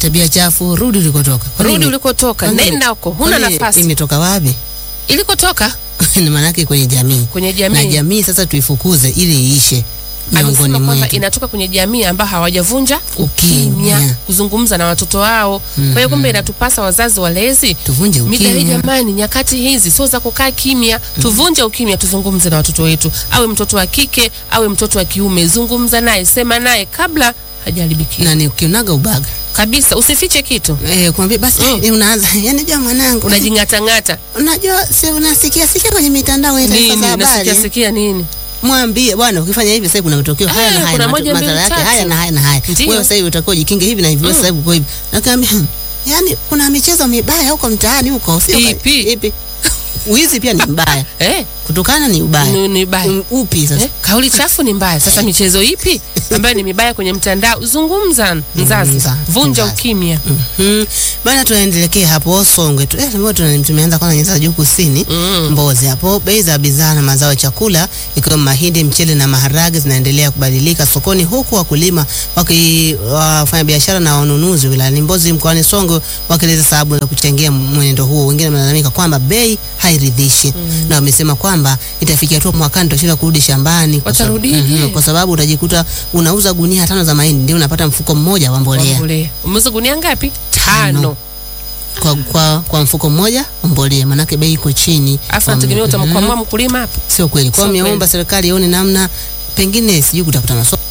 tabia chafu, rudi ulikotoka. Kwa Rudi nini? ulikotoka, Kwa nini? nenda huko, huna Kwani nafasi. Imetoka wapi? Ilikotoka Ni maanake kwenye jamii. kwenye Na jamii. jamii sasa tuifukuze ili iishe miongoni Amesema kwamba mwetu. inatoka kwenye jamii ambao hawajavunja Ukimya. ukimya, kuzungumza na watoto wao. Kwa hiyo kumbe inatupasa wazazi walezi Tuvunje Mida hii ukimya. jamani, nyakati hizi sio za kukaa kimya. Tuvunje ukimya, tuzungumze na watoto wetu, awe mtoto wa kike awe mtoto wa kiume, zungumza naye, sema naye kabla hajaharibikia Na ni ukionaga ubaga. kabisa. Usifiche kitu, Eh, kumwambia basi Mm. eh, unaanza yani jua mwanangu. unajing'atang'ata Unajua si unasikia sikia kwenye mitandao ya taarifa nini, za nasikia habari. sikia nini. Mwambie bwana ukifanya hivi sasa kuna matokeo haya Eh, na haya kuna na moja, matu- madhara mbili, yake haya tatu. na haya na haya. Ndiyo. Wewe sasa hivi utakuwa jikinge hivi na hivi, wewe sasa hivi uko hivi. Nakwambia hmm, yani kuna michezo mibaya huko mtaani huko sio Ipi? ipi? Wizi pia ni mbaya. Eh, Kutukana ni ubaya. ni, ni baya Mm, Upi sasa? Eh, kauli chafu ni mbaya. Sasa michezo ipi ambayo ni mibaya kwenye mtandao? Zungumza mzazi, Zungumza, vunja mzazi. ukimya. Mhm. Bana tuendelekee hapo Songwe tu. Eh, leo tuna- tumeanza kwanza nyanda za juu kusini. Mm. Mbozi hapo bei za bidhaa na mazao ya chakula ikiwemo mahindi, mchele na maharage zinaendelea kubadilika sokoni huku wakulima waki wafanya biashara na wanunuzi wilayani Mbozi mkoani Songwe wakieleza sababu za kuchangia mwenendo huo. Wengine wanalalamika kwamba bei hairidhishi na wamesema kwamba itafikia tu mwakani tutashinda kurudi shambani kwa sababu- Watarudije? Mhm, kwa sababu utajikuta unauza gunia tano za mahindi ndio unapata mfuko mmoja wa mbolea Mbolea. Umeuza gunia ngapi? Tano. Tano. kwa, kwa, kwa mfuko mmoja wa mbolea, manake bei iko chini. Afu Kwa- nategemea Mhm. utamkwamua mkulima hapo. Sio kweli. Kwa Sio hiyo ameomba serikali ione namna pengine sijui kutafuta masoko